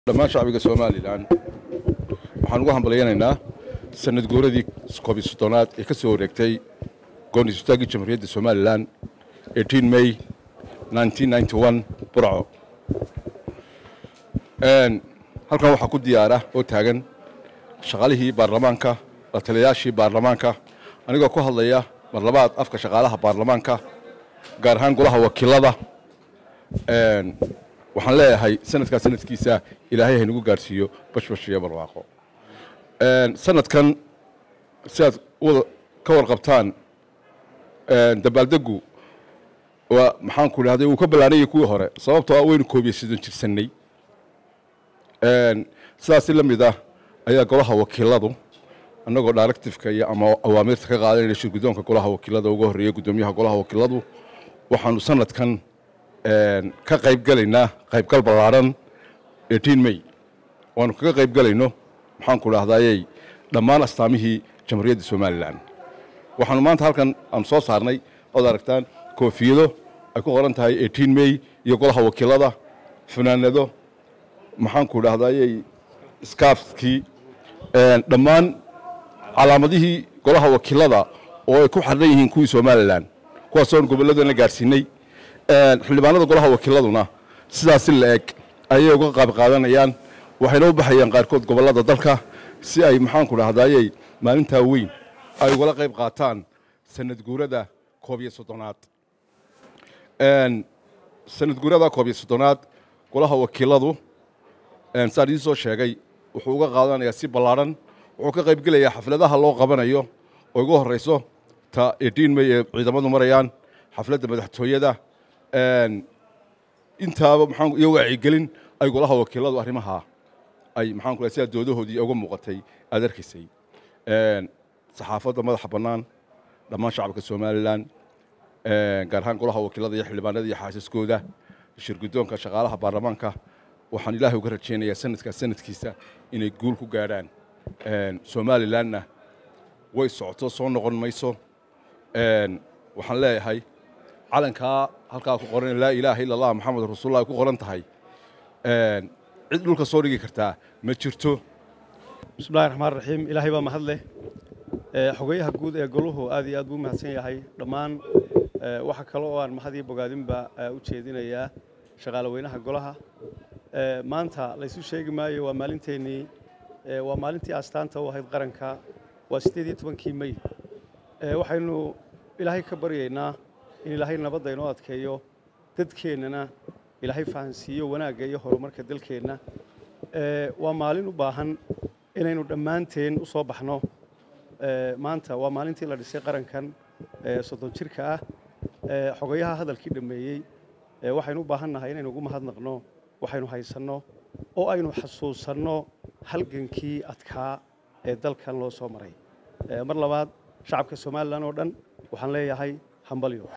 dhammaan shacbiga somalilan waxaan ugu hambalyanaynaa sanad guuradii koobiy soddonaad ee ka soo wareegtay goonistaagii jamhuuriyadda somalilan may burco halkan waxaa ku diyaara oo taagan shaqaalihii baarlamaanka la taliyayaashii baarlamaanka anigoo ku hadlaya mar labaad afka shaqaalaha baarlamaanka gaar ahaan golaha wakiilada waxaan leeyahay sanadkaa sanadkiisa ilaahay haynagu gaarsiiyo bashbash iyo barwaaqo sanadkan sidaad wada ka warqabtaan dabaaldegu waa maxaanku idhahday wuu ka ballaanayay kuwii hore sababtoo ah waynu koobiye sidon jirsannay sidaasi la mid ah ayaa golaha wakiiladu annagoo directifeka iyo ama awaamirta ka qaadanayna shirgudoonka golaha wakiilada uga horreeya guddoomiyaha golaha wakiiladu waxaanu sanadkan ka qayb gelaynaa qaybgal ballaaran may waanu kaga qayb gelayno maxaanku idhahdayey dhammaan astaamihii jamhuuriyadda somalilan waxaanu maanta halkan aanu soo saarnay ood aragtaan koofiyado ay ku qoran tahay may iyo golaha wakiilada fanaanado maxaanku idhahdayey skaafkii dhammaan calaamadihii golaha wakiilada oo ay ku xardhan yihiin kuwii somalilan kuwaasoon gobolladana gaarsiinay xildhibaanada golaha wakiiladuna sidaasi la eg ayay uga qaab qaadanayaan waxayna u baxayaan qaarkood gobollada dalka si ay maxaanku dhahdaayey maalintaa weyn ay ugala qayb qaataan sanad guurada koob iyo soddonaad sanad guurada koob iyo soddonaad golaha wakiiladu saan idiin soo sheegay wuxuu uga qaadanayaa si ballaadhan wuxuu ka qayb gelayaa xafladaha loo qabanayo oo ugu horrayso ta ediin may ee ciidamadu marayaan xafladda madaxtooyada intaaba maxaan iyo wacyigelin ay golaha wakiiladu arrimaha ay maxaan ku sidaa doodahoodii uga muuqatay aad arkaysay saxaafadda madaxa bannaan dhammaan shacabka somalilan gaar ahaan golaha wakiilada iyo xildhibaanada iyo xaasiskooda shirguddoonka shaqaalaha baarlamaanka waxaan ilaahay uga rajaynayaa sanadkaas sanadkiisa inay guul ku gaadhaan somalilanna way socoto soo noqon mayso waxaan leeyahay calankaa halkaa ku qoran laa ilaaha illa allah maxamed rasuullah ay ku qoran tahay cid dhulka soo dhigi kartaa ma jirto bismillahi raxmaan raxiim ilaahay baa mahad leh xogayaha guud ee goluhu aad iyo aad buu mahadsan yahay dhammaan waxa kale oo aan mahad iyo bogaadinba u jeedinayaa shaqaale weynaha golaha maanta laysu sheegi maayo waa maalinteennii waa maalintii astaanta u ahayd qaranka waa siddeed iyo tobankii mey waxaynu ilaahay ka baryaynaa in ilaahay nabadda inoo adkeeyo dadkeennana ilaahay fahansiiyo wanaagga iyo horumarka dalkeenna waa maalin u baahan inaynu dhammaanteen u soo baxno maanta waa maalintii la dhisay qarankan soddon jirka ah xogayaha hadalkii dhammeeyey waxaynu u baahan nahay inaynu ugu mahadnaqno waxaynu haysanno oo aynu xasuusanno halgankii adkaa ee dalkan loo soo maray mar labaad shacabka somalilan oo dhan waxaan leeyahay hambalyo